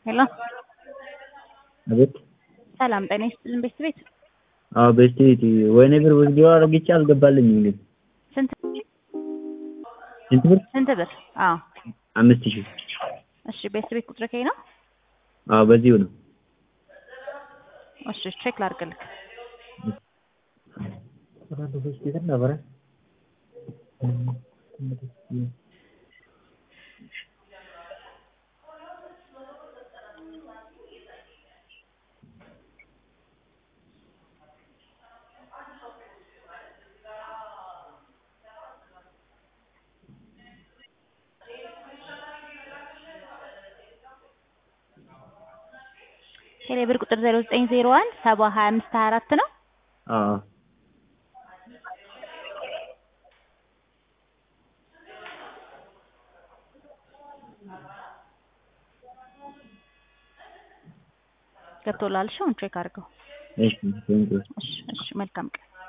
ሄሎ አቤት ሰላም ጤና ይስጥልን ቤት ቤት አዎ ቤት ቤት ወይኔ ብር ወስዶ አረግቼ አልገባልኝም ግን ስንት ስንት ብር ስንት ብር? አዎ አምስት ሺህ እሺ ቤት ቤት ቁጥር ከይ ነው? አዎ በዚሁ ነው እሺ ቼክ ላድርግልህ። ቴሌ ብር ቁጥር 0901 70 25 24 ነው። አዎ ገብቶላል። እሺ አሁን ቼክ አድርገው። እሺ ቴንኪው እሺ እሺ መልካም ቀን